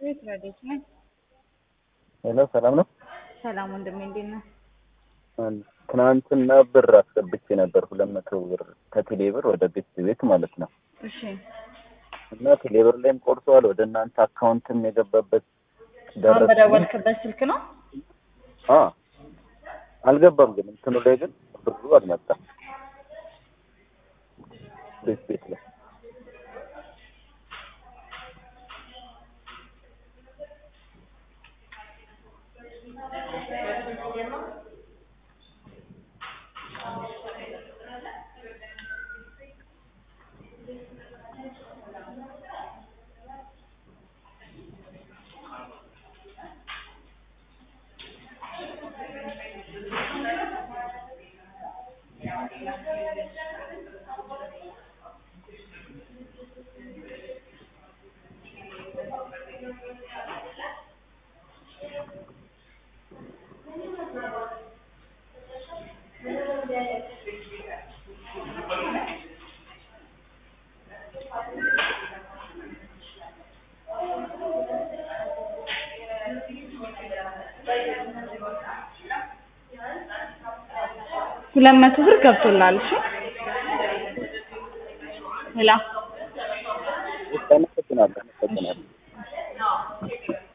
ቤት ረዴት ነኝ። ሄሎ ሰላም ነው። ሰላም ወንድሜ እንዴት ነህ? ትናንትና ብር አስገብቼ ነበር ሁለት መቶ ብር ከቴሌ ብር ወደ ቤት ቤት ማለት ነው። እሺ እና ቴሌ ብር ላይም ቆርጠዋል ወደ እናንተ አካውንትም የገባበት አሁን ደረሰኝ በደወልክበት ስልክ ነው? አ አልገባም ግን እንትኑ ላይ ግን ብሩ አልመጣም። ቤት ቤት ላይ ሁለት መቶ ብር ገብቶላል። እሺ ሄላ አመሰግናለሁ አመሰግናለሁ።